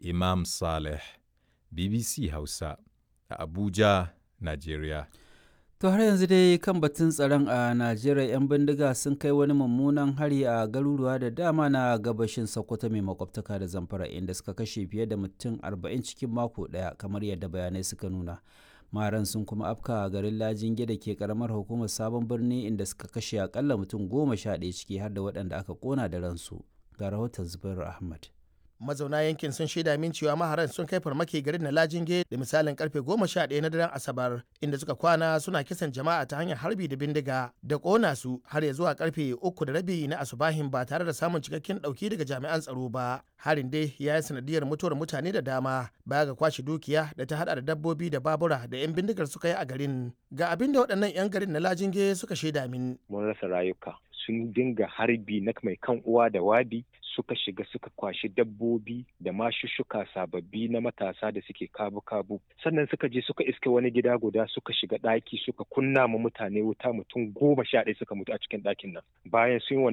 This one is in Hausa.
Imam Saleh, BBC Hausa, a Abuja, Najeriya. To har yanzu dai kan batun tsaron a Najeriya 'yan bindiga sun kai wani mummunan hari a garuruwa da dama na gabashin Sokoto mai makwabtaka da Zamfara inda suka kashe fiye da mutum 40 cikin mako ɗaya kamar yadda bayanai suka nuna. Maran sun kuma afka a garin Lajinge da ke karamar hukumar Sabon Birni inda suka kashe akalla mutum goma sha ɗaya ciki har da waɗanda aka ƙona da ransu. Ga rahoton Zubairu Ahmad. mazauna yankin sun shaida min cewa maharan sun kai farmaki garin na lajinge da misalin karfe goma sha ɗaya na daren asabar inda suka kwana suna kisan jama'a ta hanyar harbi da bindiga da ƙona su har ya zuwa karfe uku da rabi na asubahin ba tare da samun cikakken ɗauki daga jami'an tsaro ba harin dai ya yi sanadiyar mutuwar mutane da dama baya ga kwashe dukiya da ta hada da dabbobi da babura da 'yan bindigar suka yi a garin ga abin da waɗannan 'yan garin na lajinge suka shaida min mun rasa rayuka sun dinga harbi na mai kan uwa da wabi suka shiga suka kwashi dabbobi da mashushuka sababbi na matasa da suke kabu-kabu sannan suka je suka iske wani gida guda suka shiga ɗaki suka kunna ma mutane wuta mutum goma sha ɗaya suka mutu a cikin ɗakin nan bayan sun